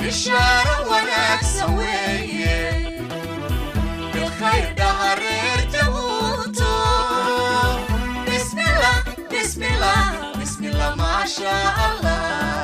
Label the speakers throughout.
Speaker 1: bishaaro wanaagsan weeye bilkhayr dhahareer jabuuto bismillah bismillah bismillah maasha allah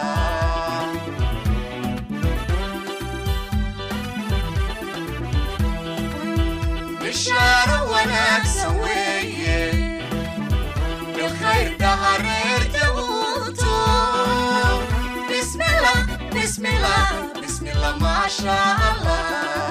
Speaker 1: bishaaro wanaagsan weeye bilkhayr dhahareer jabuuto bismillah bismillah bismillah maasha allah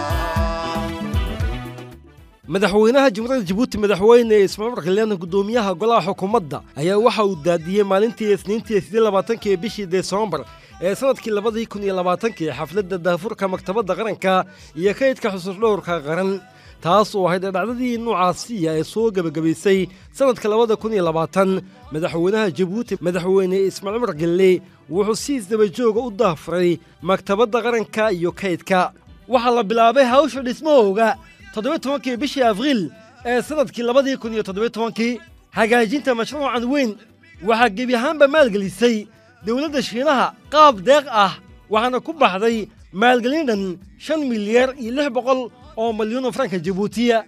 Speaker 2: madaxweynaha jamhuuriyadda jabuuti madaxweyne ismaaciil markaleena guddoomiyaha golaha xukuumadda ayaa waxa uu daadiyey maalintii isniintii sidii labaatankii bishii desembar ee sanadkii labadii kun iyo labaatankii xafladda daafurka maktabadda qaranka iyo kaydka xusuusdhowrka qaran taas oo ahayd dhacdadii nuucaasiya ee soo gebagabaysay sanadka labada kun iyo labaatan madaxweynaha jabuuti madaxweyne ismaaciil margelle wuxuu si isdabajooga u daafuray maktabadda qaranka iyo kaydka waxaa la bilaabay hawsha dhismahooga toddoba tobankii bishii abriil ee sanadkii labadii kun iyo toddoba tobankii hagaajinta mashruucan weyn waxaa gebi ahaanba maalgelisay dowladda shiinaha qaab deeq ah waxaana ku baxday maalgelin dhan shan milyaar iyo lix boqol oo malyan oo franka jabuutiya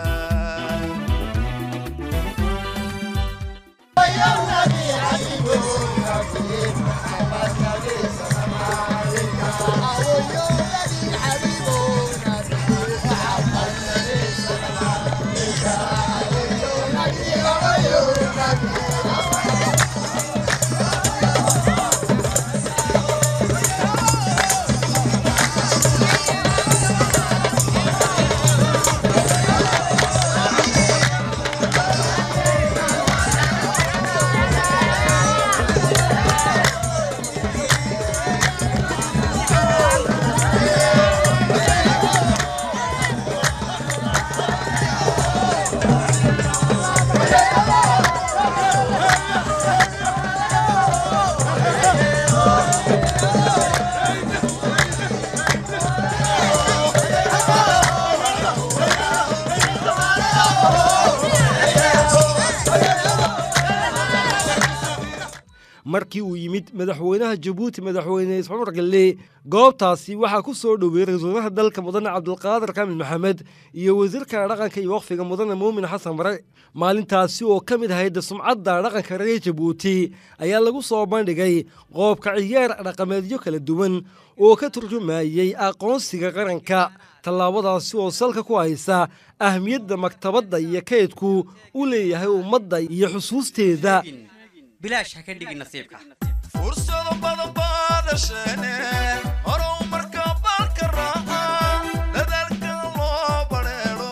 Speaker 2: markii uu yimid madaxweynaha jabuuti madaxweyne ismaciil margelle goobtaasi waxaa ku soo dhoweeyey ra-iisul wasaaraha dalka mudane cabdulqaadir kaamil maxamed iyo wasiirka dhaqanka iyo waqfiga mudane muumin xasan bare maalintaasi oo ka mid ahayd sumcadda dhaqanka reer jabuuti ayaa lagu soo bandhigay qoobka ciyaar dhaqameedyo kala duwan oo ka turjumayey aqoonsiga qaranka tallaabadaasi oo salka ku haysa ahmiyadda maktabadda iyo kaydku u leeyahay ummadda iyo xusuusteeda
Speaker 3: bilaash ha ka dhigin nasiibka
Speaker 4: fursado badan baa dhasheene horow marka baalka raaca dadaalka loo badheedho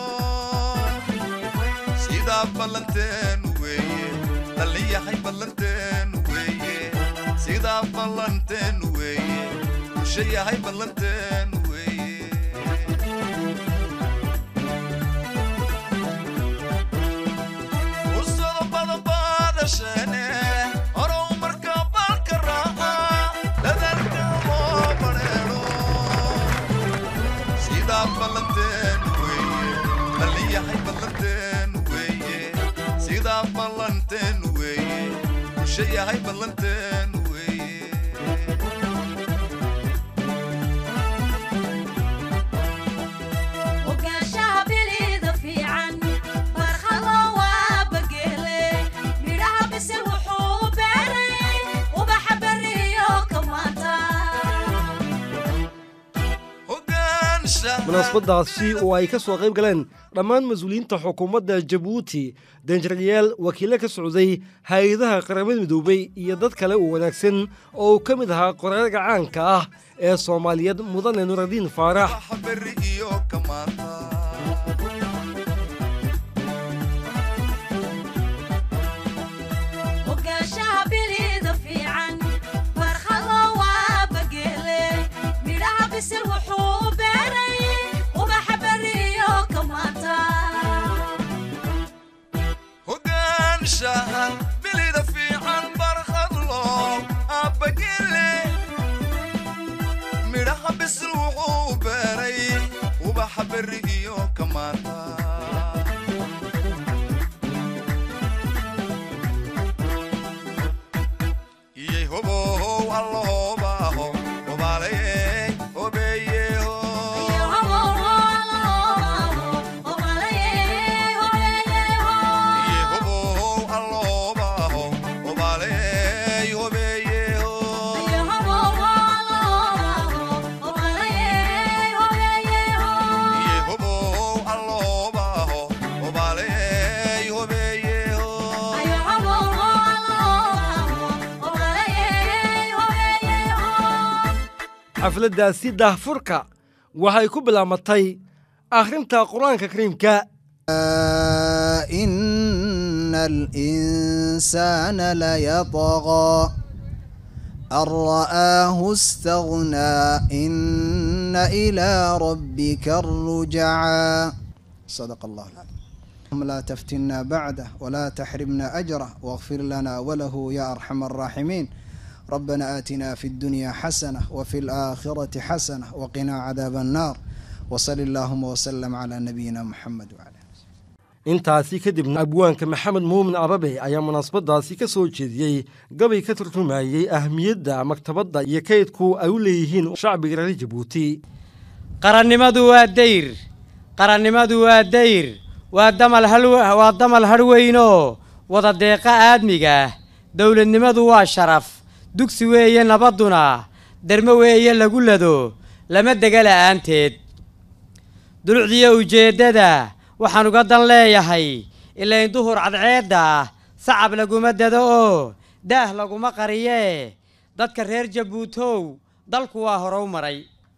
Speaker 4: sidaa ballanteenu weeye dhalliyahay ballanteenu weeye sidaa ballanteenu weeye bulsho yahay ballanteenu weeye fursado badan baa dhasheene horow marka baalka raaca dadaalka loo badheedho sidaa ballanteenu weeye dhalliyahay ballanteenu weeye sidaa ballanteenu weeye bulsho yahay ballanteenu weeye
Speaker 1: ogaanshaha bilida fiican barkhado waa bageele midhaha bisil wuxuu beeray ubaxa beriyo kamaanta
Speaker 4: hogaanshaha
Speaker 2: munaasabadaasi oo ay ka soo qayb galeen dhammaan mas-uuliyiinta xukuumadda jabuuti danjirayaal wakiilo ka socday hay-adaha qaramada midoobay iyo dad kale oo wanaagsan oo uu ka mid ahaa qoraaga caanka ah ee soomaaliyeed mudane nuuradiin faarax
Speaker 4: waxa berri iyo kamaanta
Speaker 1: ogaanshaha bilida fiican barkhado waa bageele midhaha bisil wuxuu beeray ubaxa beriyo kamaanta
Speaker 4: hogaanshaha bilida fiican barkhadlo aabagele midhaha bisil wuxuu beeray ubaxa berri iyo kamaanta iyay hobohow allohobaaho hobaaleyey
Speaker 2: xafladdaasi daahfurka waxay ku bilaamatay akhrinta qur-aanka kariimka
Speaker 5: إن الإنسان ليطغى أن رآه استغنى إن إلى ربك الرجعى صدق الله اللهم لا تفتنا بعده ولا تحرمنا أجره واغفر لنا وله يا أرحم الراحمين ربنا آتنا في الدنيا حسنة وفي الآخرة حسنة وقنا عذاب النار وصل اللهم وسلم على نبينا محمد وعلى آله
Speaker 2: intaasi kadibna abwaanka maxamed muumin arabe ayaa munaasabadaasi ka soo jeediyey gabay ka turjumayey ahmiyadda maktabadda iyo kaydku ay u leeyihiin shacbiga reer jabuuti
Speaker 6: qarannimadu waa dayr qarannimadu waa dayr waa damal hal waa damal harweynoo wada deeqa aadmiga dowladnimadu waa sharaf dugsi weeye nabadduna dermo weeye lagu lado lama dega la'aanteed dulucdiyo ujeeddada waxaan uga dan leeyahay ilayn duhur cadceedda sacab laguma dado oo daah laguma qariyee dadka reer jabuutow dalku waa horow maray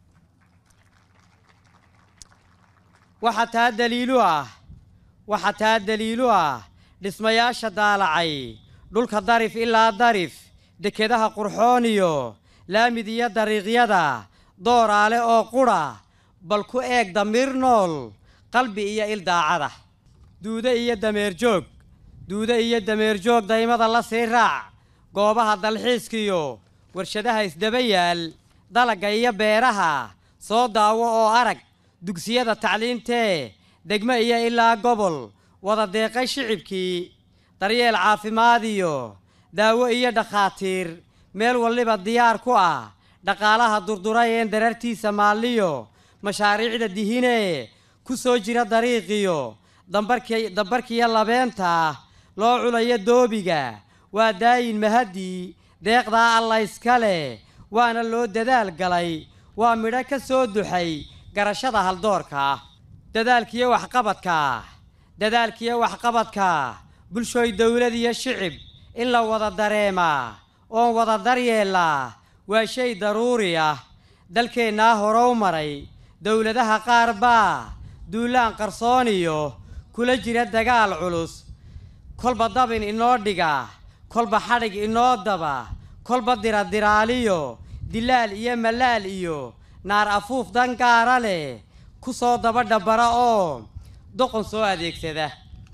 Speaker 6: waxaa taa daliilu ah waxaa taa daliilu ah dhismayaasha daalacay dhulka darif ilaa darif dekedaha qurxoon iyo laamid iyo dariiqyada dooraale oo qudha bal ku eeg damiir nool qalbi iyo il daacada duude iyo dameer joog duude iyo dameer joog daymada la sii raac goobaha dalxiiskiyo warshadaha isdaba yaal dalagga iyo beeraha soo daawo oo arag dugsiyada tacliintee degmo iyo ilaa gobol wada deeqay shicibkii daryeel caafimaad iyo daawo iyo dhakhaatiir meel waliba diyaar ku ah dhaqaalaha durduray een darartiisa maalliyo mashaariicda dihinee ku soo jira dariiqiyo dambarki dambarkiyo labeenta loo culayo doobiga waa daayin mahadii deeqdaa alla iska leh waana loo dadaal galay waa midho ka soo duxay garashada haldoorka dadaalkiyo waxqabadka dadaalkiyo waxqabadka bulshooy dowlad iyo shicib in la wada dareemaa oon wada daryeelaa waa shay daruuri ah dalkeennaa horow maray dowladaha qaar baa duulaan qarsooniyo kula jira dagaal culus kolba dabin inoo dhiga kolba xadhig inoo daba kolba diradiraaliyo dilaal iyo malaal iyo naar afuuf dan gaara leh ku soo daba dhabbara oo doqon soo adeegsada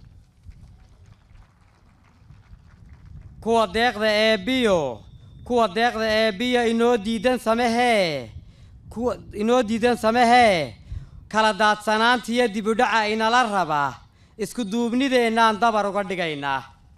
Speaker 6: kuwa deeqda eebbiyo kuwa deeqda eebbiyo inoo diidan samehee kuwa inoo diidan samehee kala daadsanaantiyo dibudhaca inala raba isku duubnideennaan dabar uga dhigaynaa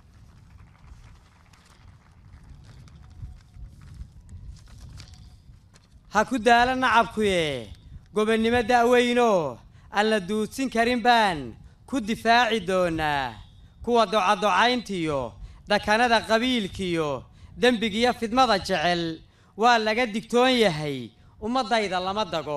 Speaker 6: ha ku daala nacabkuye gobonnimo da'weynoo aan la duudsin karin baan ku difaaci doonaa kuwa docadocayntiyo dakanada qabiilkiyo dembigiyo fidmada jecel waa laga digtoon yahay ummaddayda lama dago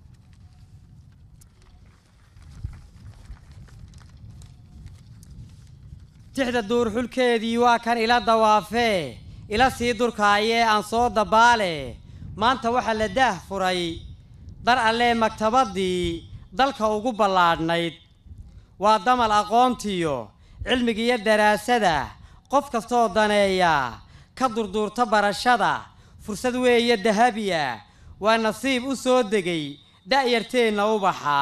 Speaker 6: tixda duurxulkeedii waa kan ila dawaafee ila sii durkaayee aan soo dabaale maanta waxaa la daah furay dar allee maktabaddii dalka ugu ballaadhnayd waa damal aqoontiyo cilmigiiyo daraasada qof kastoo daneeya ka durduurta barashada fursad weeye dahabiya waa nasiib u soo degay da'yarteenna ubaxa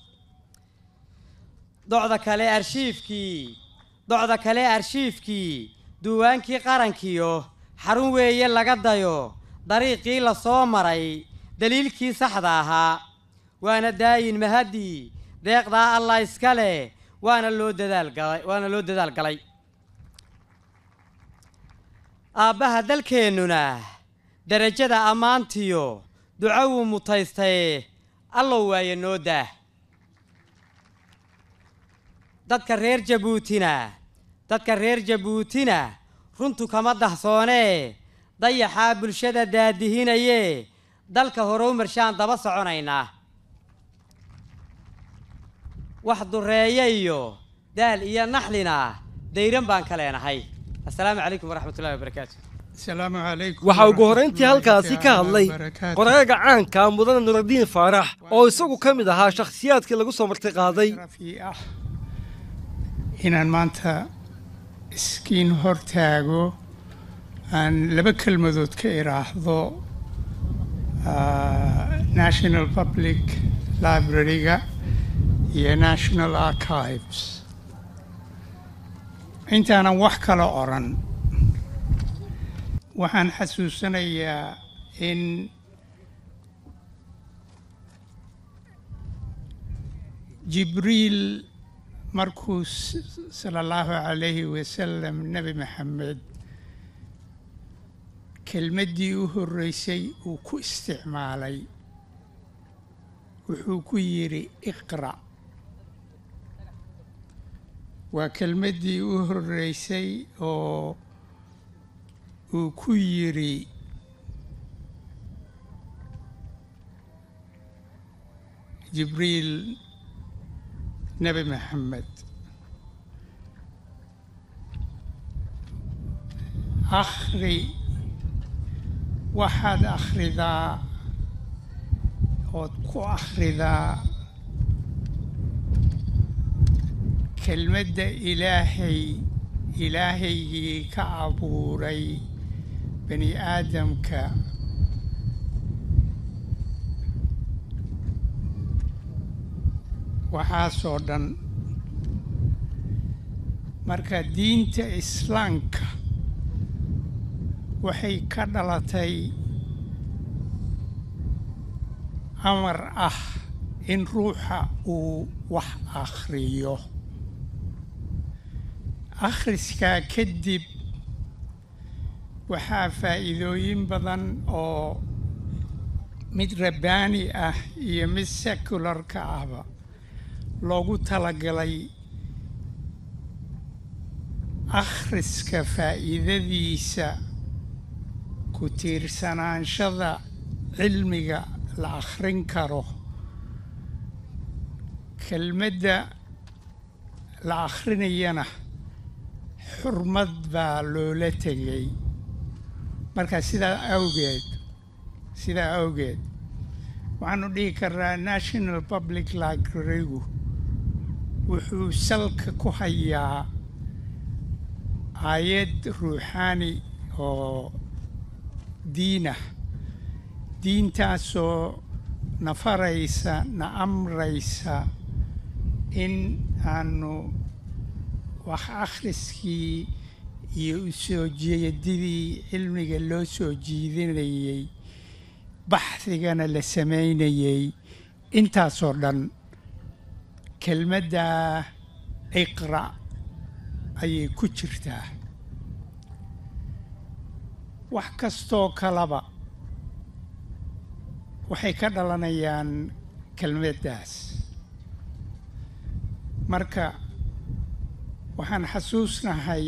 Speaker 6: docda kale arshiifkii docda kale arshiifkii duuwaankii qarankiyo xarun weeye laga dayo dariiqii la soo maray daliilkii saxda ahaa waana daayin mahadii deeqdaa allah iska leh waana loo dadaal galay waana loo dadaal galay aabbaha dalkeennuna derajada ammaantiyo duco wuu mutaystaye allow waaye noo daah dadka reer jabuutina dadka reer jabuutina runtu kama dahsoonee dayaxaa bulshada daadihinayee dalka horow marshaan daba soconaynaa wax dureeya iyo daal iyo naxlina dayran baan ka leenahay assalaamu calaykum waraxmat ullahi wabarakaatu
Speaker 7: asalaamu calaykum
Speaker 2: waxaa ugu horrayntii halkaasi ka hadlay
Speaker 7: waraxmatullaahi
Speaker 2: qoraaga caanka mudane nuraddiin faarax oo isagu ka mid ahaa shakhsiyaadkii lagu soo marti qaaday
Speaker 7: sharafii ah inaan maanta iskiin hortaago aan laba kelmadood ka idhaahdo ah, national public library-ga iyo national archives intaanan wax kala oran waxaan xasuusanayaa in jibriil markuu s- sala allahu calayhi wasalam nebi maxamed kelmaddii u horreysay uu ku isticmaalay wuxuu ku yidhi iqra' waa kelmaddii u horreysay oo uu ku yidhi jibriil nebi maxamed akhri waxaad akhridaa ood ku akhridaa kelmadda ilaahay ilaahaygii ka abuuray bani aadamka waxaasoo dhan marka diinta islaamka waxay ka dhalatay amar ah in ruuxa uu wax akhriyo akhriskaa kadib waxaa faa'iidooyin badan oo mid rabbaani ah iyo mid sekularka ahba loogu talagalay akhriska faa'iidadiisa ku tiirsanaanshada cilmiga la akhrin karo kelmadda la akhrinayana xurmad baa loola tegay marka sidaa awgeed sidaa awgeed waxaanu dhihi karnaa national public library-gu wuxuu salka ku hayaa aayad ruuxaani oo diinah diintaasoo na faraysa na amraysa in aanu wax akhriskii iyo u soo jeedidii cilmiga loo soo jiidinayey baxdigana la samaynayey intaasoo dhan kelmaddaa iqra' ayay ku jirtaa wax kastoo kalaba waxay ka dhalanayaan kelmaddaas marka waxaan xasuusnahay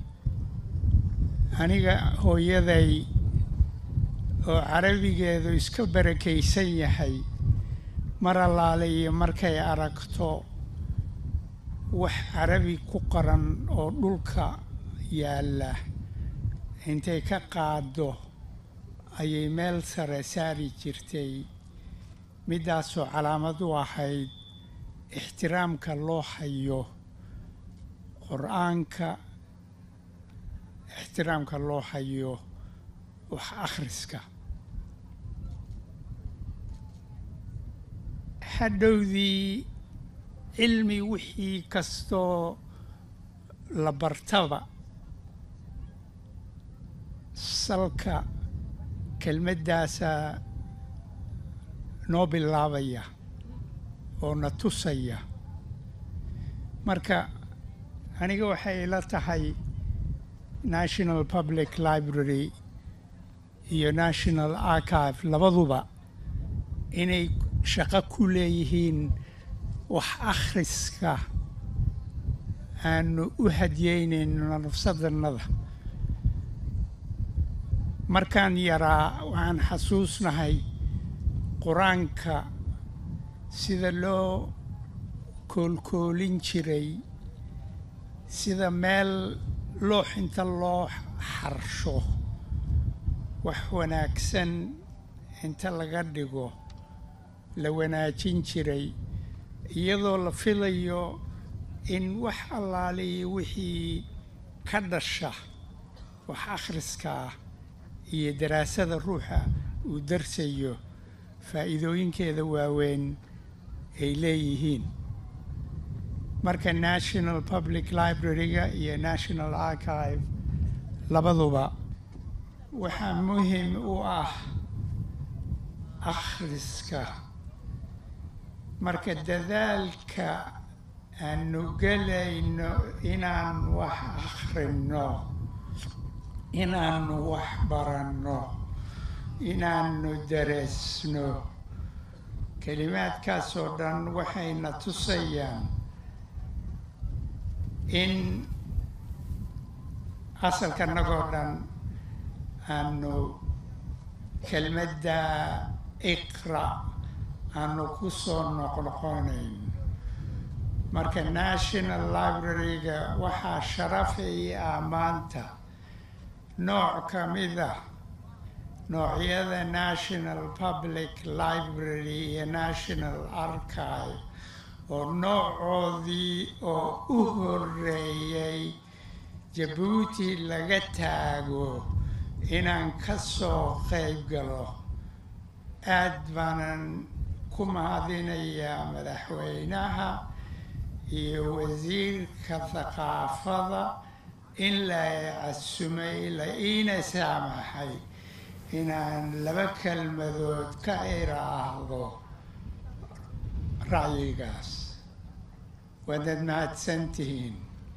Speaker 7: aniga hooyaday oo carabigeedu iska barakaysan yahay mar allaale iyo markay aragto wax carabi ku qoran oo dhulka yaalla intay ka qaaddo ayay meel sare saari jirtay middaasoo calaamad u ahayd ixtiraamka loo hayo qur-aanka ixtiraamka loo hayo wax akhriska hadhowdii cilmi wixii kastoo la bartaba salka kelmaddaasaa noo bilaabaya oo na tusaya marka aniga waxay ila tahay national public library iyo national archive labaduba inay shaqo ku leeyihiin wax akhriska aanu u hadiyeynayno nafsadannada markaan yaraa waxaan xasuusnahay qur-aanka sida loo koolkoolin jiray sida meel looxinta loo xarsho wax wanaagsan inta laga dhigo la wanaajin jiray iyadoo la filayo in wax allaaliyo wixii ka dhasha wax akhriskaa iyo daraasada ruuxa uu darsayo faa'iidooyinkeeda waaweyn ay leeyihiin marka national public library-ga iyo national archive labaduba waxaa muhim u ah akhriska marka dadaalka aanu gelayno inaan wax akhrinno inaanu wax baranno inaanu dareesno kelimaadkaas oo dhan waxayna tusayaan in asalkanagoo dhan aanu kelmadda iqra aanu ku soo noqnoqonayn marka national library-ga waxaa sharafay ah maanta nooc ka mid ah noocyada national public library iyo national archive oo noocoodii oo u horeeyay jabuuti laga taago inaan ka soo qayb galo aad baanan ku mahadinayaa madaxweynaha iyo wasiirka thaqaafada in la casumay la iina saamaxay inaan laba kelmadood ka iraahdo ra'yigaas waadad mahadsantihiin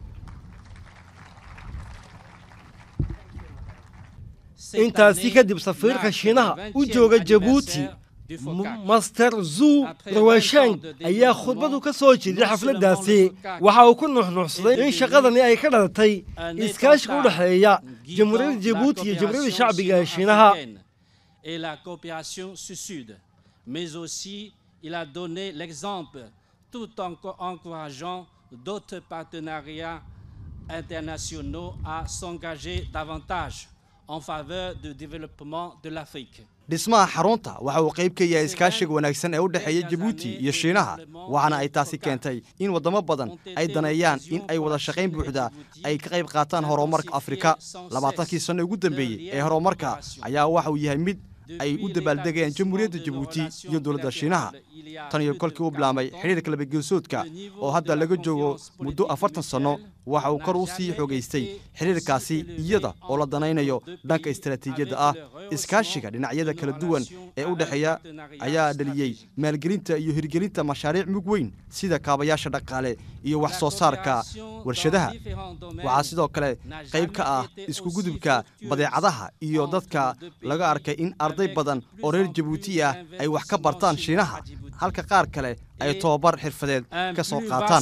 Speaker 2: intaasi kadib safiirka shiinaha u jooga jabuuti master zu rawashang ayaa khudbadu ka soo jeeday xafladdaasi waxa uu ku nuxnuuxsaday in shaqadani ay ka dhalatay iskaashiga u dhexeeya jamhuuriyadda jabuuti iyo jamhuuriyadda shacbiga ee shiinaha
Speaker 8: et la coopération sud-sud. Mais aussi, il a donné l'exemple tout en encourageant d'autres partenariats internationaux à s'engager davantage en faveur du développement de l'Afrique.
Speaker 9: dhismaha xarunta waxa uu qayb ka yahay iskaashiga wanaagsan ee u dhexeeya jabuuti iyo shiinaha waxaana ay taasi keentay in waddamo badan ay daneeyaan in ay wada shaqayn buuxda ay ka qayb qaataan horumarka afrika labaatankii sanno ugu dambeeyey ee horumarka ayaa waxa uu yahay mid ay u dabaaldegayaan jamhuuriyadda jabuuti iyo dowladda shiinaha tan iyo kolkii uu bilaabay xidhiirka labageesoodka oo hadda laga joogo muddo afartan sanno waxa uu kor u sii xogaystay xidhiirkaasi iyada oo la danaynayo dhanka istaraatiijiyadda ah iskaashiga dhinacyada kala duwan ee u dhexeeya ayaa dhaliyey maalgelinta iyo hirgelinta mashaariic mug weyn sida kaabayaasha dhaqaale iyo wax soo saarka warshadaha waxaa sidoo kale qayb ka ah iskugudubka badeecadaha iyo dadka laga arkay in arday badan oo reer jabuuti ah ay wax ka bartaan shiinaha halka qaar kale ay tobabar xirfadeed ka soo qaataan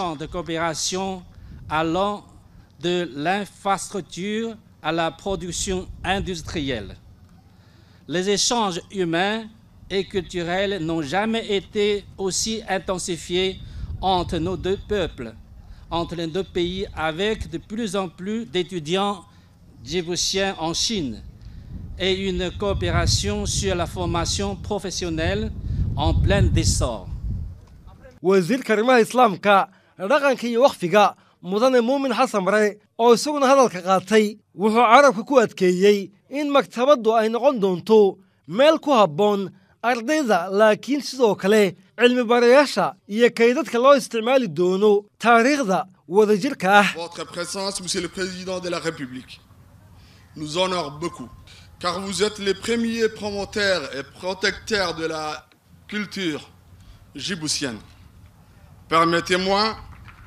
Speaker 8: allant de l'infrastructure à la production industrielle. Les échanges humains et culturels n'ont jamais été aussi intensifiés entre nos deux peuples, entre les deux pays, avec de plus en plus d'étudiants djiboutiens en Chine et une coopération sur la formation professionnelle en plein essor.
Speaker 2: wasiirka arrimaha islaamka dhaqanka iyo wakfiga mudane muumin xasan bare oo isaguna hadalka qaatay wuxuu carabka ku adkeeyey in maktabaddu ay noqon doonto meel ku habboon ardayda laakiin sidoo kale cilmi barayaasha iyo kaydadka loo isticmaali doono taariikhda wadajirka ah
Speaker 10: Votre présence, Monsieur le Président de la République, nous honore beaucoup, car vous êtes les premiers promoteurs et protecteurs de la culture djiboutienne. Permettez-moi,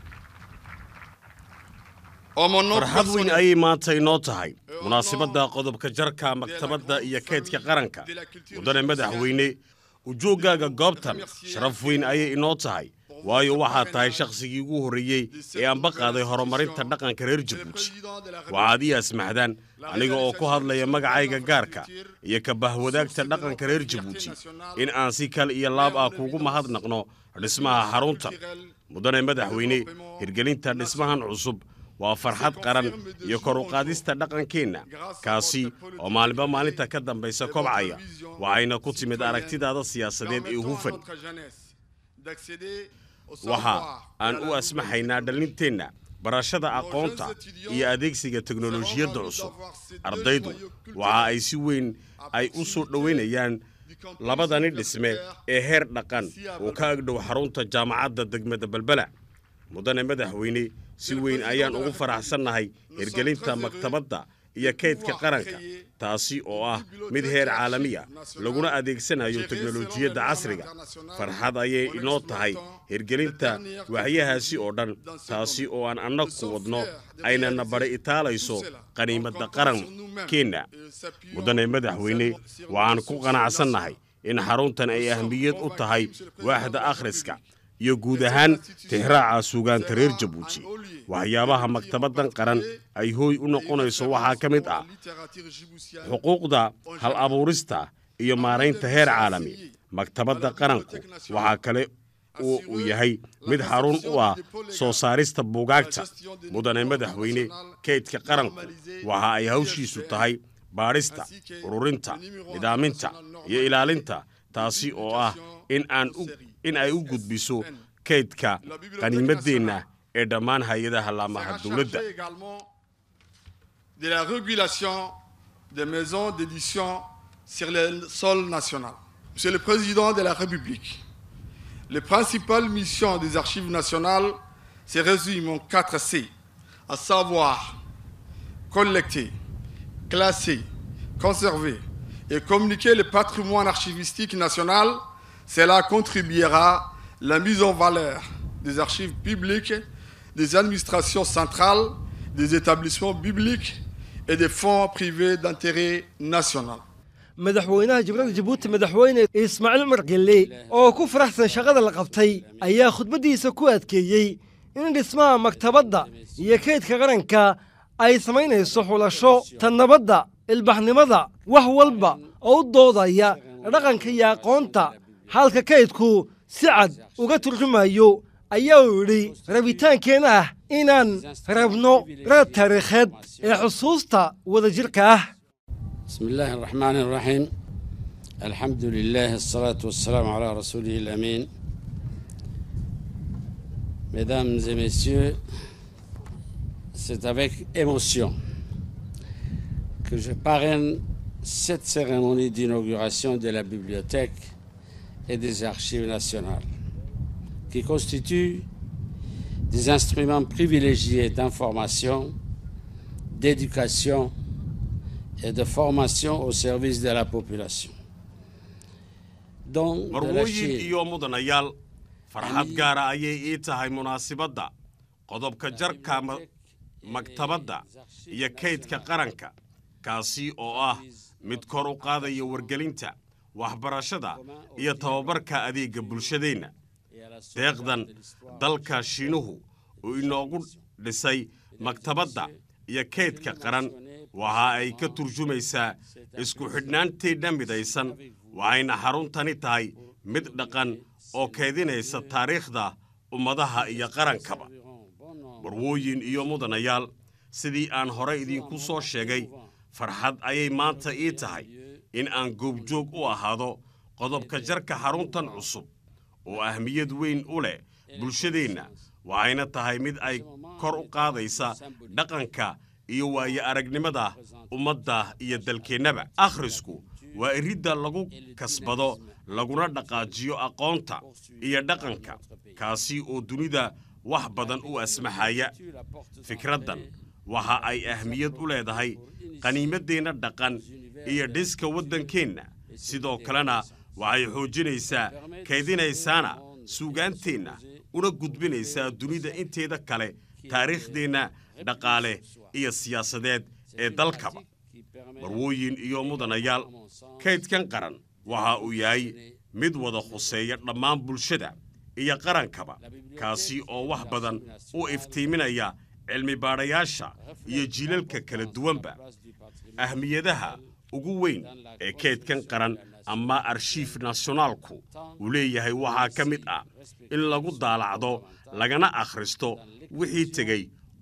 Speaker 10: en mon nom
Speaker 11: farxad weyn
Speaker 10: personnel,
Speaker 11: ayay maanta inoo tahay munaasabadda qodobka jarka maktabadda iyo kaydka qaranka mudane madaxweyne ujoogaaga goobtan sharaf weyn ayay inoo tahay waayo waxaad tahay shakhsigii ugu horreeyey ee anba qaaday horumarinta dhaqanka reer jabuuti waxaad ii asmaxdaan aniga oo ku hadlaya magacayga gaarka iyo ka bahwadaagta dhaqanka reer jabuuti in aan si kal iyo laab ah kuugu mahadnaqno dhismaha xaruntan mudane madaxweyne hirgelinta dhismahan cusub waa farxad qaran iyo kor u qaadista dhaqankeenna kaasi oo maalinba maalinta ka dambaysa kobcaya waxayna ku timid aragtidaada siyaasadeed ee hufan waxa aan u asmaxaynaa dhalinteenna barashada aqoonta iyo adeegsiga teknolojiyadda cusub ardaydu waxa ay si weyn ay u soo dhowaynayaan labadani dhisme ee heer dhaqan oo ka agdhow xarunta jaamacadda degmada belbela mudane madaxweyne si weyn ayaan ugu faraxsannahay hirgelinta maktabadda iyo kaydka qaranka taasi oo ah mid heer caalamiya laguna adeegsanayo teknolojiyadda casriga farxad ayay inoo tahay hirgelinta waxyahaasi oo dhan taasi oo aan annagu wadno aynana bari itaalayso qaniimadda qarankeenna mudane madaxweyne waxaan ku qanacsannahay in xaruntan ay ahmiyad u tahay waaxda akhriska iyo guud ahaan tixraaca suugaanta reer jabuuti waxyaabaha maktabaddan qaran ay hooy u noqonayso waxaa ka mid ah xuquuqda hal abuurista iyo maaraynta heer caalami maktabadda qaranku waxaa kale oo uu yahay mid xarun u ah soo saarista buugaagta mudane madaxweyne kaydka qaranku waxa ay hawshiisu tahay baadhista ururinta nidaaminta iyo ilaalinta taasi oo ah in aan in ay u gudbiso kaydka qaniimaddeenna ee dhammaan hay-adaha laamaha dowladda
Speaker 10: de la régulation des maisons d'édition sur le sol national. Monsieur le Président de la République, les principales missions des archives nationales se résument en 4 C, à savoir collecter, classer, conserver et communiquer le patrimoine archivistique national. Cela contribuera à la mise en valeur des archives publiques, des administrations centrales, des établissements publics et des fonds privés d'intérêt national.
Speaker 2: madaxweynaha jumhuriyadda jabuuti madaxweyne ismaaciil cumar gelle oo ku faraxsan shaqada la qabtay ayaa khudbaddiisa ku adkeeyey in dhismaha maktabadda iyo kaydka qaranka ay samaynayso xulasho tan nabadda ilbaxnimada wax walba oo u doodaya dhaqanka iyo aqoonta halka kaydku si cad uga turjumayo ayaa uu yidhi rabitaankeenna ah inaan rabno raad taariikheed ee xusuusta wadajirka ah
Speaker 12: بسم الله الرحمن الرحيم الحمد لله الصلاة والسلام على رسوله الأمين Mesdames et messieurs, c'est avec émotion que je parraine cette cérémonie d'inauguration de la bibliothèque et des archives nationales, qui constituent des instruments privilégiés d'information, d'éducation et de formation au service de la population. Donc, de la
Speaker 11: marwooyin
Speaker 12: Chine,
Speaker 11: iyo mudanayaal farxad gaara ayay ii tahay munaasibadda qodobka jarka ma- maktabadda iyo kaydka qaranka kaasi oo ah mid kor u qaadaya wargelinta waxbarashada iyo tababarka adeegga bulshadeenna deeqdan dalka shiinuhu uu inoogu dhisay maktabadda iyo kaydka qaran waxa ay ka turjumaysaa isku xidhnaanteenna midaysan waxayna xaruntani tahay mid dhaqan oo keedinaysa taariikhda ummadaha iyo qarankaba warwooyin iyo mudanayaal sidii aan hore idinku soo sheegay farxad ayay maanta ii tahay in aan goobjoog u ahaado qodobka jarka xaruntan cusub oo ahmiyad weyn u leh bulshadeenna waxayna tahay mid ay kor u qaadaysa dhaqanka iyo waayo aragnimada ummadda iyo dalkeennaba akhrisku waa iridda lagu kasbado laguna dhaqaajiyo aqoonta iyo dhaqanka kaasi oo dunida wax badan u asmaxaya fikraddan waxa ay ahmiyad u leedahay qaniimaddeenna dhaqan iyo dhiska waddankeenna sidoo kalena waxay xoojinaysaa kaydinaysaana suugaanteenna una gudbinaysaa dunida inteeda kale taariikhdeenna dhaqaale iyo siyaasadeed ee dalkaba marwooyin iyo mudanayaal kaydkan qaran waxa uu yahay mid wada khuseeya dhammaan bulshada iyo qarankaba kaasi oo wax badan u iftiiminaya cilmi baadhayaasha iyo jiilalka kala duwanba ahmiyadaha ugu weyn ee kaydkan qaran ama arshiif nasionaalku uu leeyahay waxaa ka mid ah in lagu daalacdo lagana akhristo wixii tegey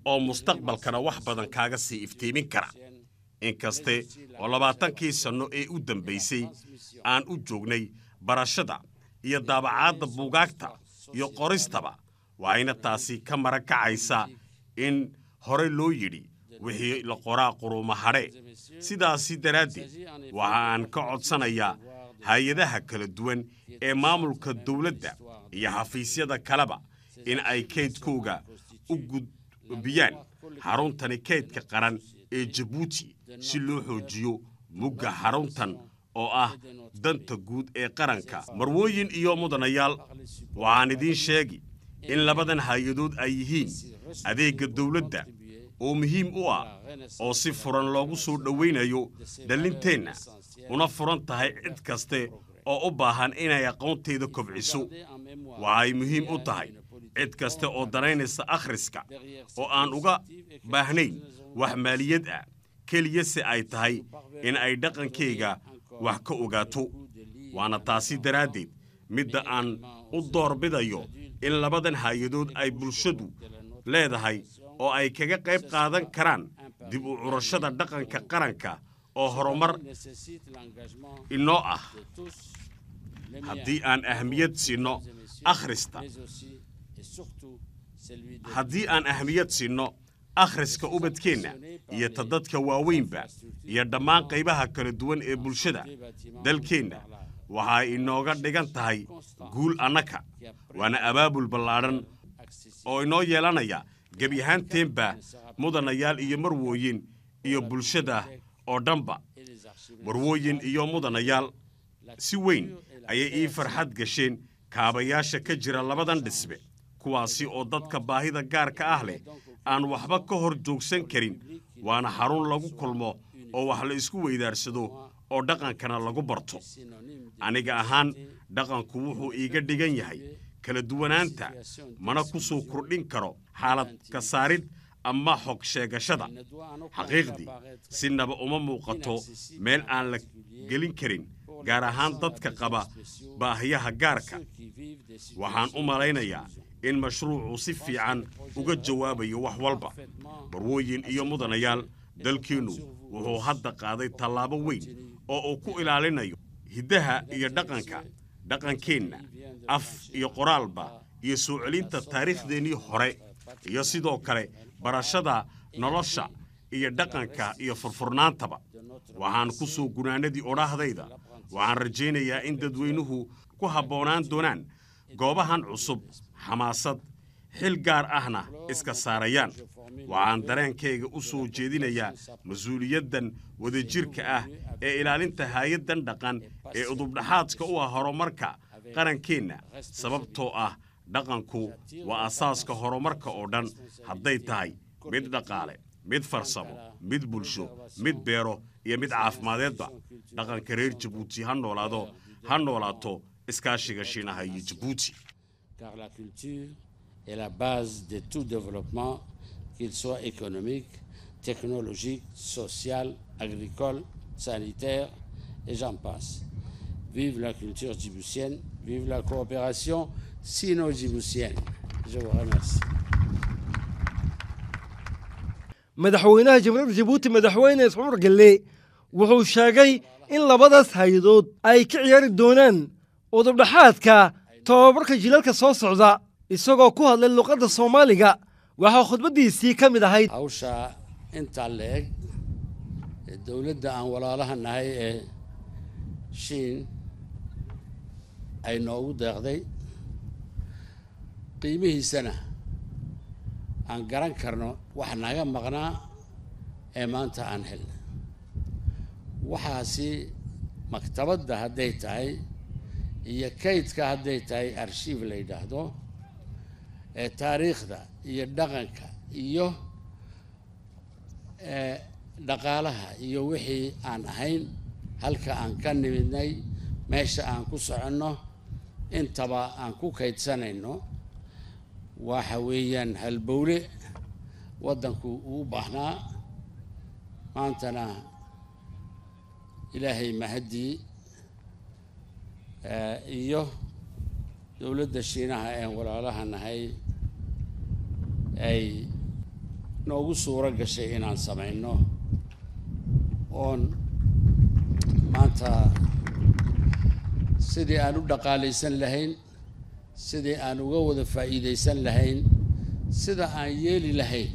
Speaker 11: oo mustaqbalkana wax badan kaaga sii iftiimin kara inkaste oo labaatankii sanno ee u dambaysay aan u joognay barashada iyo daabacaadda buugaagta iyo qoristaba waxayna taasi ka maran kacaysaa in horey loo yidhi wixii la qoraa quruuma hadhe sidaasi daraaddeed waxa aan ka codsanayaa hay-adaha kala duwan ee maamulka dawladda iyo xafiisyada kaleba in ay kaydkooga u gudbiyaan xaruntani kaydka qaran ee jabuuti si loo xoojiyo mugga xaruntan oo ah danta guud ee qaranka marwooyin iyo mudanayaal waxaan idiin sheegi in labadan hay-adood ay yihiin adeegga dawladda oo muhiim u ah oo si furan loogu soo dhowaynayo dhallinteenna una furan tahay cid kaste oo u baahan inay aqoonteeda kobciso waxay muhiim u tahay cid kaste oo danaynaysa akhriska oo aan uga baahnayn wax maaliyad ah keliyase ay tahay in ay dhaqankayga wax ka ogaato waana taasi daraaddeed midda aan u doorbidayo in labadan hay-adood ay bulshadu leedahay oo ay kaga qayb qaadan karaan dib u curashada dhaqanka qaranka oo horumar inoo ah haddii aan ahmiyad siinno akhrista haddii aan ahmiyad siinno akhriska ubadkeenna iyo ta dadka waaweynba iyo dhammaan qaybaha kala duwan ee bulshada dalkeenna waxay inooga dhigan tahay guul annaka waana abaabul ballaadhan oo inoo yeelanaya gebi ahaanteenba mudanayaal iyo marwooyin iyo bulshada oo dhanba marwooyin iyo mudanayaal si weyn ayay ii farxad gasheen kaabayaasha ka jira labadan dhisbe kuwaasi oo dadka baahida gaarka ah leh aan waxba ka hor joogsan karin waana xarun lagu kulmo oo wax la isku weydaarsado oo dhaqankana lagu barto aniga ahaan dhaqanku wuxuu iiga dhigan yahay kala duwanaanta mana ku soo kordhin karo xaalad ka saarid ama xog sheegashada xaqiiqdii sinaba uma muuqato meel aan la gelin karin gaar ahaan dadka qaba baahiyaha gaarka waxaan u malaynayaa in mashruucu si fiican uga jawaabayo wax walba barwooyin iyo mudanayaal dalkeennu wuxuu hadda qaaday tallaabo weyn oo uu ku ilaalinayo hiddaha iyo dhaqanka dhaqankeenna af iyo qoraalba iyo soo celinta taariikhdeennii hore iyo sidoo kale barashada nolosha iyo dhaqanka iyo furfurnaantaba waxaan ku soo gunaanadii odhaahdayda waxaan rajaynayaa in dadweynuhu ku habboonaan doonaan goobahan cusub xamaasad xil gaar ahna iska saarayaan waxaan dareenkayga u soo jeedinayaa mas-uuliyaddan wadajirka ah ee ilaalinta haayaddan dhaqan ee udubdhaxaadka u ah horumarka qarankeenna sababtoo ah dhaqanku waa asaaska horumarka oo dhan hadday tahay mid dhaqaale mid farsamo mid bulsho mid beero iyo mid caafimadeedba dhaqanka reer jabuuti ha noolaado ha noolaato iskaashiga shiinaha iyo jabuuti
Speaker 12: car la culture est la base de tout développement, qu'il soit économique, technologique, social, agricole, sanitaire, et j'en passe. Vive la culture djiboutienne, vive la coopération sino-djiboutienne. Je vous remercie.
Speaker 2: madaxweynaha jamhuuriyadda jabuuti madaxweyne ismaamul galle wuxuu sheegay in labadaas hay-adood ay ka ciyaari doonaan udubdhaxaadka tobabarka jilalka soo socda isagoo ku hadlay luqadda soomaaliga waxaa khudbaddiisii ka mid ahayd
Speaker 12: hawsha intaa la eg ee dowladda aan walaalaha nahay ee shiin ay noogu deeqday qiimihiisana aan garan karno wax naga maqnaa ee maanta aan helna waxaasi maktabadda hadday tahay iyo kaydka hadday tahay arshiif la yidhaahdo ee taariikhda iyo dhaqanka iyo dhaqaalaha iyo wixii aan ahayn halka aan ka nimidnay meesha aan ku soconno intaba aan ku kaydsanayno waxa weeyaan halbowle waddanku uu baahnaa maantana ilaahay mahaddii iyo dowladda shiinaha een walaalaha nahay ay noogu suuro gashay inaan samayno oon maanta sidii aan u dhaqaalaysan lahayn sidii aan uga wada faa'iidaysan lahayn sida aan yeeli lahayn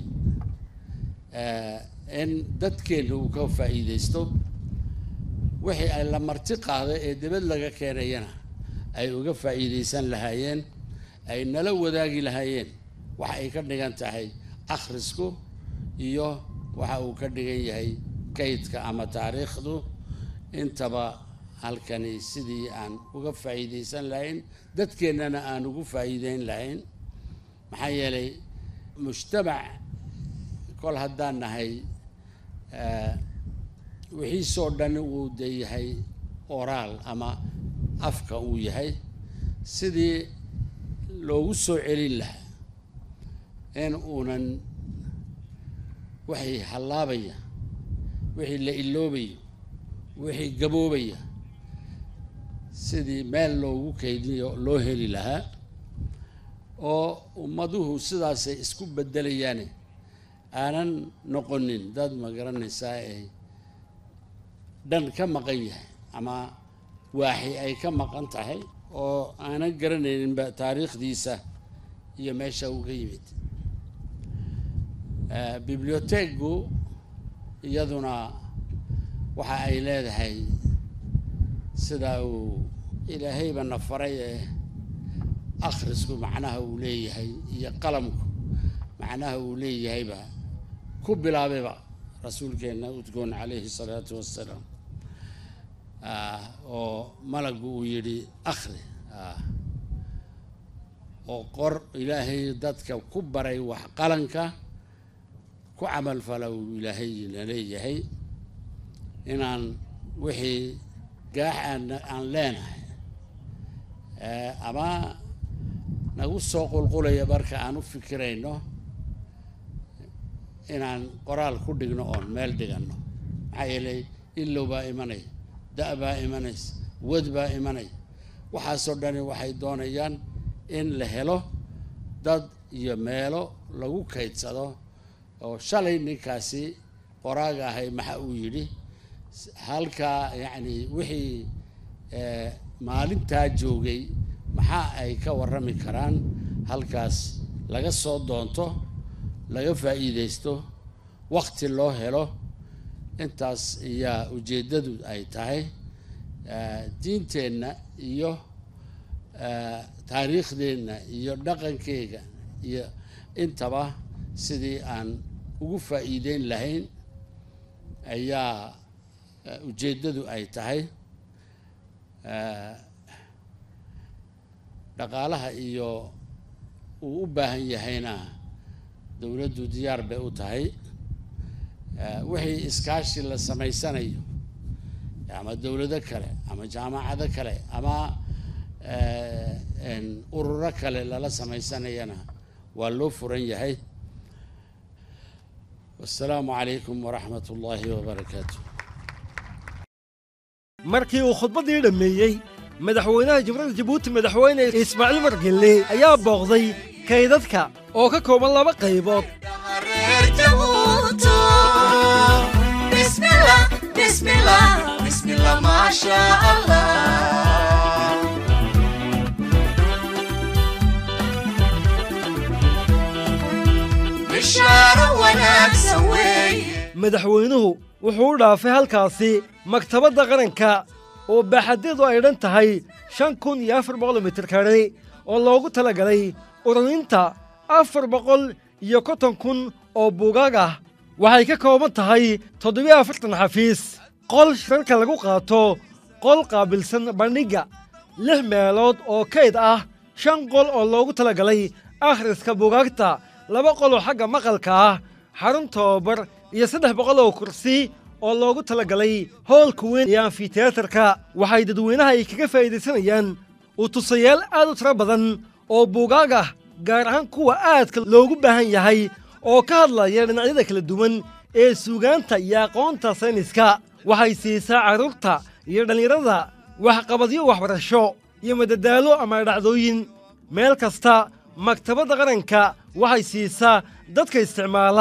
Speaker 12: in dadkeenna uu ka faa'iidaysto wixii ay la marti qaada ee dibad laga keenayana ay uga faa'iidaysan lahaayeen ay nala wadaagi lahaayeen waxa ay ka dhigan tahay akhrisku iyo waxa uu ka dhigan yahay kaydka ama taariikhdu intaba halkani sidii aan uga faa'iidaysan lahayn dadkeennana aan ugu faa'iideyn lahayn maxaa yeelay mujtamac kol haddaan nahay wixiisoo dhan uu de yahay oraal ama afka uu yahay sidii loogu soo celin lahaa in uunan wixii hallaabaya wixii la iloobayo wixii gaboobaya sidii meel loogu kaydiyo loo heli lahaa oo ummaduhu sidaasay isku bedelayaane aanan noqonin dad ma garanaysaa ay dhan ka maqan yahay ama waaxi ay ka maqan tahay oo aanan garanayninba taariikhdiisa iyo meesha uu ka yimid biblioteegu iyaduna waxa ay leedahay sida uu ilaahayba na faray ee akhrisku macnaha uu leeyahay iyo qalamku macnaha uu leeyahayba ku bilaabayba rasuulkeenna udgoon calayhi salaatu wassalaam oo malagu uu yidhi akhri oo qor ilaahay dadka ku baray wax qalanka ku camalfala uu ilaahayna leeyahay inaan wixii gaax aan aan leenahay ama nagu soo qulqulaya marka aan u fikirayno inaan qoraal ku dhigno oon meel dhiganno maxaa yeelay ilow baa imanaya da' baa imanaysa wad baa imanaya waxaasoo dhani waxay doonayaan in la helo dad iyo meelo lagu kaydsado oo shalay ninkaasi qoraaga ahay maxa uu yidhi halkaa yacni wixii maalintaa joogay maxaa ay ka warrami karaan halkaas laga soo doonto laga faa'iidaysto wakti loo helo intaas ayaa ujeeddadu ay tahay diinteenna iyo taariikhdeenna iyo dhaqankeyga iyo intaba sidii aan ugu faa'iideyn lahayn ayaa ujeeddadu ay tahay dhaqaalaha iyo uu u baahan yahayna dowladdu diyaar bay u tahay wixii iskaashi la samaysanayo ama dowlado kale ama jaamacado kale ama ururo kale lala samaysanayana waa loo furan yahay wasalaamu calaykum waraxmat ullaahi wabarakaatu
Speaker 2: markii uu khudbaddii dhammeeyey madaxweynaha jamhuuriyadda jabuuti madaxweyne ismaaciil margelle ayaa booqday kaydadka oo ka kooban laba qaybood madaxweynuhu wuxuu u dhaafay halkaasi maktabadda qaranka oo baaxadeedu ay dhan tahay shan kun iyo afar boqol mitir kare oo loogu talagalay ururinta afar boqol iyo konton kun oo buugaag ah waxay ka kooban tahay toddobiyo afartan xafiis qol shirarka lagu qaato qol qaabilsan bandhigga lix meelood oo kayd ah shan qol oo loogu talagalay akhriska buugaagta laba qol oo xagga maqalka ah xarun tababar iyo saddex boqol oo kursi oo loogu talagalay hoolka weyn iyo amfiteatarka waxay dadweynaha ay kaga faa'iidaysanayaan u tusayaal aad u tiro badan oo buugaag ah gaar ahaan kuwa aadka loogu baahan yahay oo ka hadlaya dhinacyada kala duwan ee suugaanta iyo aqoonta sayniska waxay siisaa carruurta iyo dhallinyarada waxqabadyo waxbarasho iyo madadaalo ama dhacdooyin meel kasta maktabadda qaranka waxay siisaa dadka isticmaala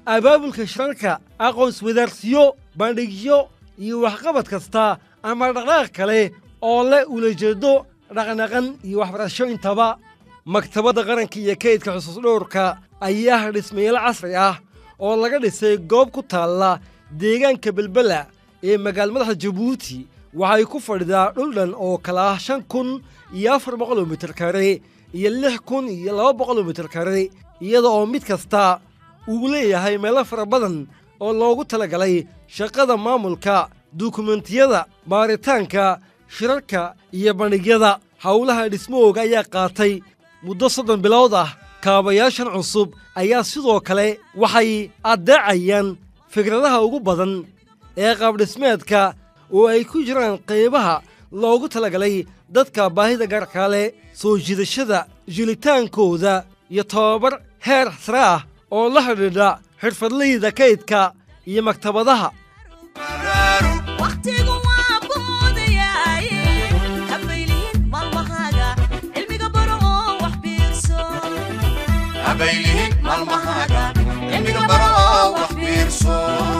Speaker 2: abaabulka shirarka aqoonswadaarsiyo bandhigyo iyo waxqabad kasta ama dhaqdhaqaaq kale oo leh ulajeedo dhaqnaqan iyo waxbarasho intaba maktabadda qaranka iyo kaydka xusuus dhowrka ayaa dhismayaal casri ah oo laga dhisay goob ku taalla deegaanka belbela ee magaal madaxa jabuuti waxay ku fadhidaa dhul dhan oo kala ah shan kun iyo afar boqoloo mitir kare iyo lix kun iyo laba boqoloo mitir kare iyada oo mid kasta uu leeyahay meelo fara badan oo loogu talagalay shaqada maamulka dukumentiyada baaritaanka shirarka iyo bandhigyada howlaha dhismahooga ayaa qaatay muddo soddon bilood ah kaabayaashan cusub ayaa sidoo kale waxay addeecayaan fikradaha ugu badan ee qaabdhismeedka oo ay ku jiraan qaybaha loogu talagalay dadka baahida gaarkaa leh soo jiidashada jilitaankooda iyo tababar heer sare ah oo la xidhiidha xirfadlayda kaydka iyo maktabadaha
Speaker 1: waqtigu waa boodayaaye habaylihin maalmahaaga cilmiga baro oo wax biirso
Speaker 4: habaylihin maalmahaaga cilmiga baro oo wax biirso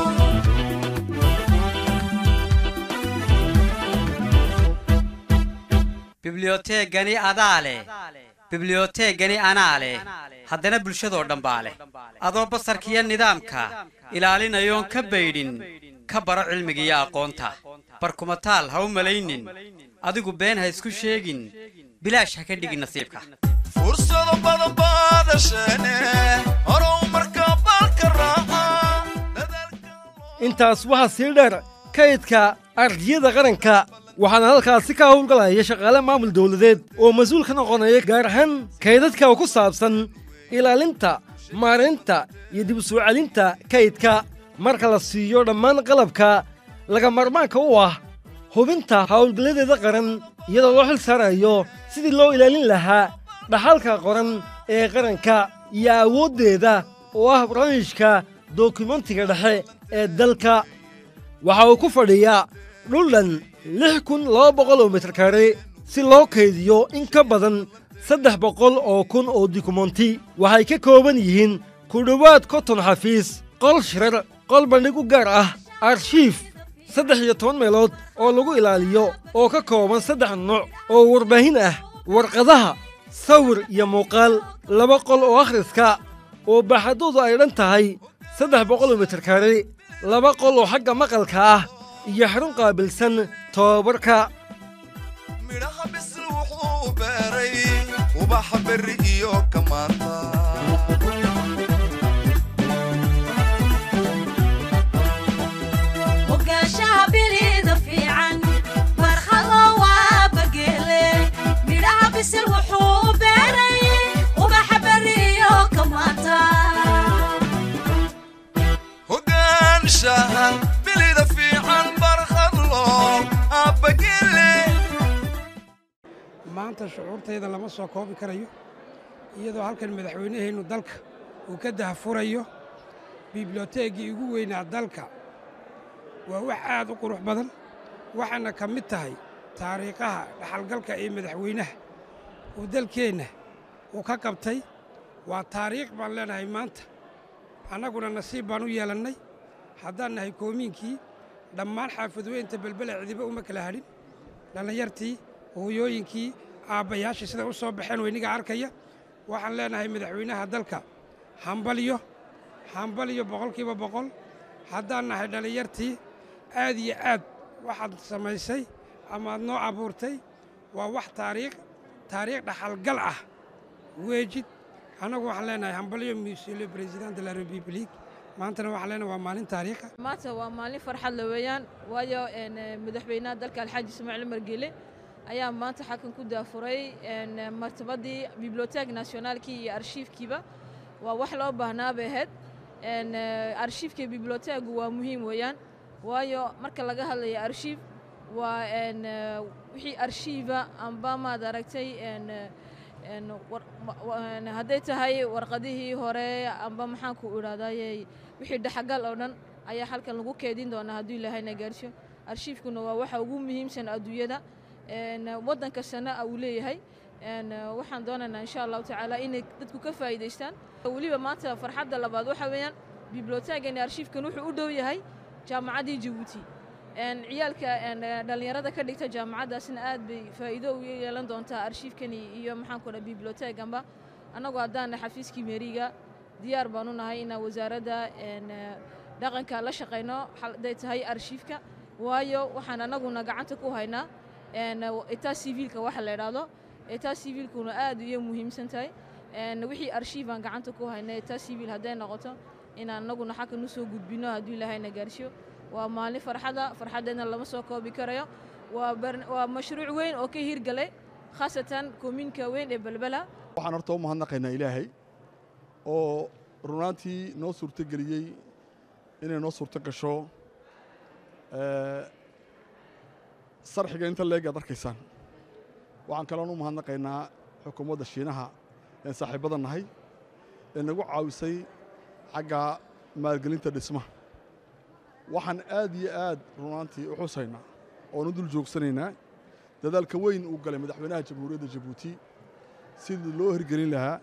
Speaker 3: biblioteegani adaa leh biblioteegani anaa leh haddana bulshadoo dhan baa leh adoo basarkiiyo nidaamka ilaalinayoon ka baydhin ka baro cilmiga iyo aqoonta barkumataal ha u malaynin adigu been ha isku sheegin bilaash ha ka dhigin nasiibka
Speaker 4: fursado badan baadasheene horow marka balka raaca
Speaker 2: intaas waxaa sii dheer kaydka ardiyada qaranka waxaana halkaasi ka howlgalaya shaqaale maamul dowladeed oo mas-uul ka noqonaya gaar ahaan kaydadka ku saabsan ilaalinta maaraynta iyo dib u soo celinta kaydka marka la siiyo dhammaan qalabka laga marmaanka u ah hubinta howlgalladeeda qaran iyadoo loo xil saarayo sidii loo ilaalin lahaa dhaxalka qoran ee qaranka iyo awooddeeda oo ah barnaamijka dokumentiga dhexe ee dalka waxa uu ku fadhiyaa dhul dhan lix kun laba boqol oo mitir kare si loo kaydiyo in ka badan saddex boqol oo kun oo dukumenti waxay ka kooban yihiin ku dhowaad konton xafiis qol shirar qol bandhig u gaar ah arshiif saddex iyo toban meelood oo lagu ilaaliyo oo ka kooban saddex nooc oo warbaahin ah warqadaha sawir iyo muuqaal laba qol oo akhriska oo baaxaddoodu ay dhan tahay saddex boqol oo mitir kare laba qol oo xagga maqalka ah iyo xarun qaabilsan tobabarka
Speaker 4: midhaha bisil wuxuu beeray ubaxa berri iyo kamaanta
Speaker 1: ogaanshaha bilida fiican barkhado waa bageele midhaha bisil wuxuu beeray ubaxa berri iyo kamaanta
Speaker 4: hogaanshaha bilida fiican barkhadlo aabagele
Speaker 13: maanta shucuurtayda lama soo koobi karayo iyadoo halkan madaxweynaheennu dalka uu ka dahfurayo biblioteegii ugu weynaa dalka waa wax aad u qurux badan waxaana ka mid tahay taariikhaha dhaxalgalka ee madaxweynaha uu dalkeenna uu ka qabtay waa taariikh baan leenahay maanta annaguna nasiib baan u yeelannay haddaan nahay koomiinkii dhammaan xaafadweynta belbele cidiba uma kala hadhin dhallinyartii hooyooyinkii aabbayaashii siday u soo baxeen weyniga arkaya waxaan leenahay madaxweynaha dalka hambalyo hambalyo boqolkiiba boqol haddaan nahay dhallinyartii aad iyo aad waxaad samaysay amaad noo abuurtay waa wax taariikh taariikh dhaxalgal ah weejid annagu waxaan leenahay hambalyo monsieur le président de la république maantana waxaan leenahay waa maalin taariikha
Speaker 14: maanta waa maalin farxad la weeyaan waayo een, madaxweynaha dalka alxaaji ismaaciil margele ayaa maanta xakan ku daafuray een, martabadii biblioteek nationaalkii iyo arshiifkiiba waa wax loo baahnaa bay ahayd een, eh, arshiifka iyo biblioteegu waa muhiim weeyaan waayo marka laga hadlayo arshiif waa een, eh, wixii arshiifa amba maad aragtay een, eh, een, war- wa- wa- een, hadday tahay warqadihii hore amba maxaan ku idhahdayey wixii dhexagal oo dhan ayaa halkan lagu keedin doonaa hadduu ilaahayna gaarsiyo arshiifkuna waa waxa ugu muhiimsan adduunyada een, waddan kastana uu leeyahay een, waxaan doonaynaa insha allahu tacaala inay dadku ka faa'iidaystaan weliba maanta farxadda labaad waxa weeyaan biblioteegani arshiifkan wuxuu u dhow yahay jaamacaddii jabuuti ciyaalka dhallinyarada ka dhigta jaamacaddaasna aad bay faa'iido u yeelan doontaa arshiifkani iyo maxaanku dha biblioteeganba annagu haddaana xafiiskii meeriga diyaar baan u nahay inaan wasaaradda dhaqanka la shaqayno hadday tahay arshiifka waayo waxaan annaguna gacanta ku haynaa etaa civiilka waxa la idhaahdo etaa civiilkuna aad iyo muhiimsan tahay wixii arshiif aan gacanta ku haynay etaa civiil hadday noqoto inaan annaguna xakan u soo gudbino hadduu ilaahayna gaarsiyo waa maalin farxada farxaddeedna lama soo koobi karayo waa mashruuc weyn oo ka hirgalay khaasatan koominka weyn ee belbela
Speaker 15: waxaan horta u mahadnaqaynaa ilaahay oo runaantii noo suurtogeliyey inay noo suurto gasho sarxiga inta leeg aad arkaysaan waxaan kaloon u mahadnaqaynaa xukuumadda shiinaha een saaxiibbada nahay ee nagu caawisay xagga maalgelinta dhismaha waxaan aad iyo aad runaantii u xusaynaa oon u dul joogsanaynaa dadaalka weyn uu galay madaxweynaha jamhuuriyadda jabuuti sidii loo hirgelin lahaa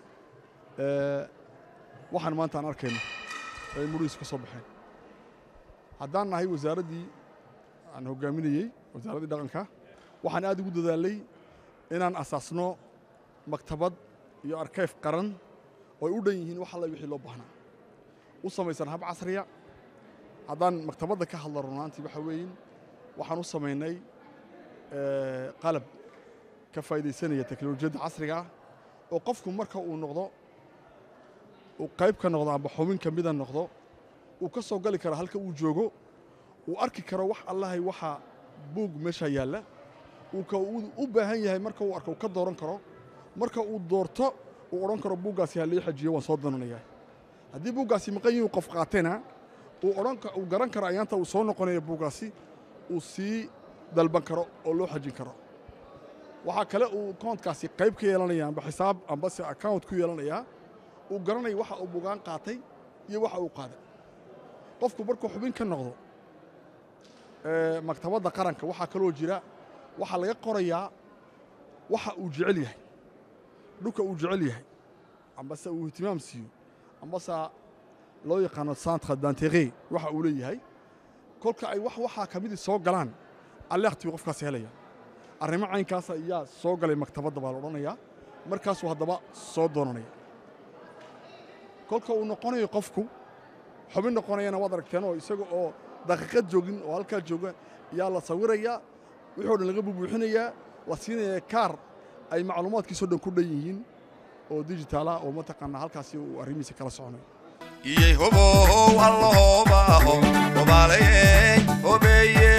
Speaker 15: waxaan maanta aan arkayno ay murihiis ka soo baxeen haddaan nahay wasaaraddii aan hoggaaminayey wasaaraddii dhaqanka waxaan aad ugu dadaalay inaan asaasno maktabad iyo arkayf qaran oo ay u dhan yihiin wax alla wixii loo baahnaa u samaysan hab casriya haddaan maktabadda ka hadla runaantii waxa weeyin waxaan u samaynay qalab ka faa'iidaysanaya teknolojiyadda casriga ah oo qofku marka uu noqdo uu qayb ka noqdo amba xubin ka mida noqdo uu ka soo gali karo halka uu joogo uu arki karo wax allahay waxa buug meesha yaalla uu ka u baahan yahay marka uu arko uu ka dooran karo marka uu doorto uu odhan karo buuggaasi ha lii xajiyo waan soo doonanayaa haddii buuggaasi maqan yihin qof qaatena uu odhan uu garan karo ayaanta uu soo noqonayo buuggaasi uu sii dalban karo oo loo xajin karo waxaa kale uu koontkaasi qayb ka yeelanaya amba xisaab amba se account ku yeelanayaa uu garanaya waxa uu bugaan qaatay iyo waxa uu qaaday qofku markuu xubin ka noqdo maktabadda qaranka waxaa kaloo jira waxaa laga qorayaa waxa uu jecel yahay dhulka uu jecel yahay ambase uu ihtimaam siiyo ambase loo yaqaano centre d'intérêt waxa uu leeyahay kolka ay wax waxaa ka midii soo galaan alleekhti buu qofkaasi helaya arrimo caynkaas ayaa soo galay maktabadda baa la odhanayaa markaasuu haddaba soo doonanaya kolka uu noqonayo qofku xubin noqonayana waad aragteen oo isaga oo daqiiqad joogin oo halkaa jooga yaa la sawirayaa wixii o dhan laga bubuuxinayaa la siinaya kaar ay macluumaadkiisoo dhan ku dhan yihiin oo dijitaala oo mataqaanaa halkaasi uu arrimihiisa kala soconayo
Speaker 4: iyey hobow allo hobaho hobaalaye hobeeye